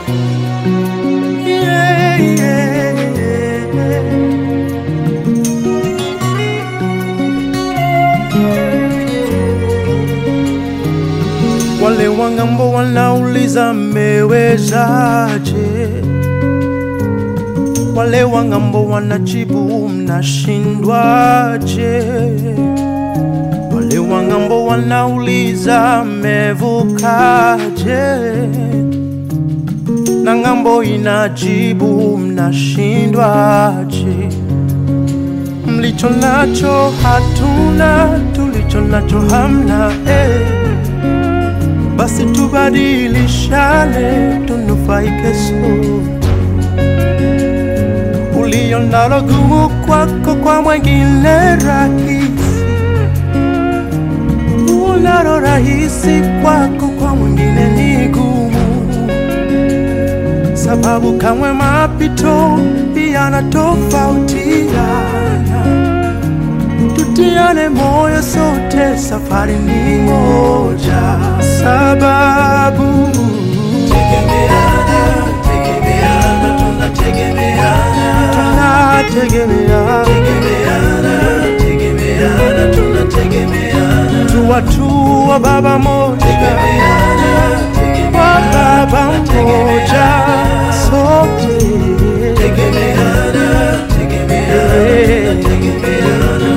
Yeah, yeah, yeah. Wale wangambo wanauliza mmewezaje? Wale wangambo wanajibu mnashindwaje? Wale wangambo wanauliza mmevukaje? Na ngambo inajibu mnashindwaje? Mlicho nacho hatuna, tulicho nacho hamna eh. Basi tubadilishane, tunufaike sote. Ulio nalo gumu kwako, kwa mwengine rahisi. Unalo rahisi kwako, kwa mwingine ni gumu, sababu kamwe mapito yanatofautiana. Tutiane moyo sote, safari ni moja, sababu Tegemeana, tegemeana, tunategemeana. tunategemea Tegemeana, tegemeana, tunategemeana. tuwa tuwa baba moja, Tegemeana, wa tegemeana, baba moja tunategemeana. sote. Tegemeana, tegemeana, tunategemeana.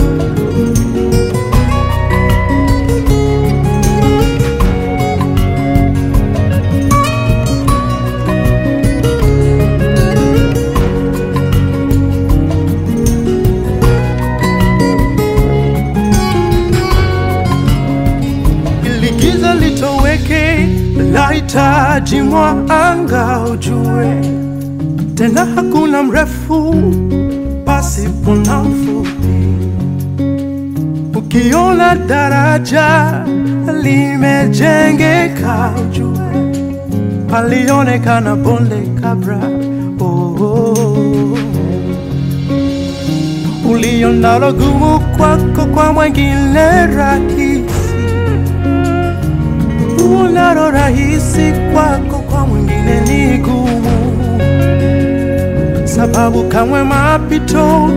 ili giza litoweke, lahitaji mwanga ujue, tena hakuna mrefu pasipo na mfupi. Ukiona daraja limejengeka, ujue palionekana bonde kabla. Oh, oh, oh. Ulio nalo gumu kwako, kwa mwengine rahisi unalo rahisi kwako, kwa mwingine ni gumu, sababu kamwe mapito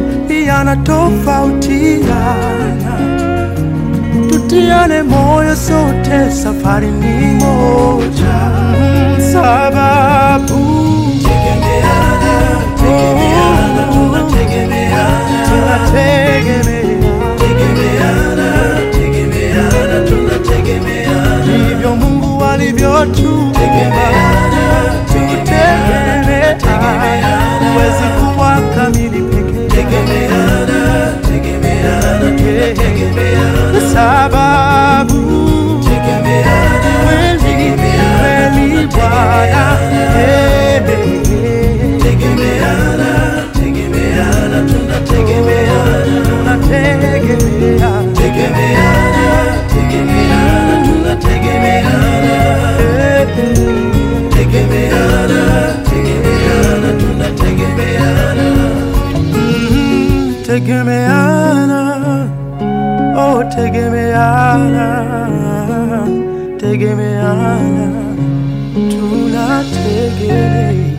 yanatofautiana. Tutiane moyo sote, safari ni moja, Mm, sababu Tegemeana, tegemeana, tunategemeana. tunategemea Tegemeana, tegemeana, tunategemeana. ndivyo Mungu alivyotuumba. Tegemeana, tegemeana, Tutegemea, huwezi kuwa kamili peke tegemeana, tegemeana, tunategemeana. sababu Tegemeana, kweli kweli Bwana eh, tegemeana, tegemeana, tunategemeana. tunategemea Tegemeana, tegemeana, tunategemeana. eh, Tegemeana, tegemeana, tunategemeana. mm, tegemeana oh tegemeana tegemeana tunategemea